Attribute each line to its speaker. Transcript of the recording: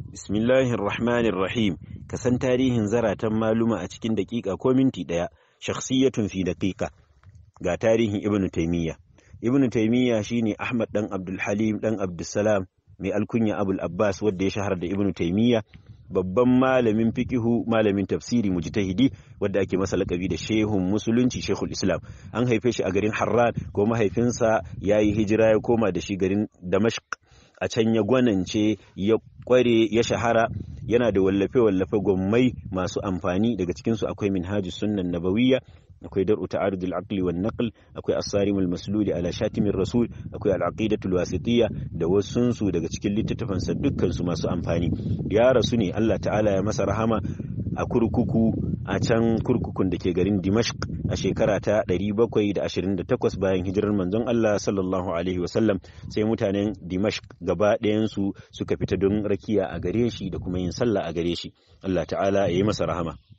Speaker 1: Bismillahir Rahmanir Rahim ka san tarihin zaratan maluma a cikin daƙiƙa ko minti ɗaya shakhsiyatun fi daƙiƙa ga tarihin Ibn Taymiyyah Ibn Taymiyyah shine Ahmad dan Abdul Halim dan Abdussalam mai alkunya Abul Abbas wanda ya shahara da Ibn Taymiyyah babban malamin fiqihu malamin tafsiri mujtahidi wanda ake masa lakabi da shehun musulunci shehul islam an haife shi a garin harran ko mahaifinsa ya yi hijira ya koma da shi garin damashq a can ya gwanance ya kware ya shahara yana da wallafe-wallafe gwammai masu amfani daga cikinsu akwai minhajus sunnan nabawiyya akwai dar'u ta'arudul aqli wan naql akwai as-sarimul maslul ala shatimir rasul akwai al-aqidatul wasitiyya da wasunsu daga cikin littattafan sa dukkan su masu amfani ya rasu ne Allah ta'ala ya masa rahama a kurkuku a can kurkukun da ke garin Dimashq a shekara ta 728 bayan hijirar manzon Allah sallallahu alaihi wasallam sai mutanen Dimashq gaba ɗayan su suka fita don rakiya a gare shi da kuma yin sallah a gare shi Allah ta'ala ya yi masa rahama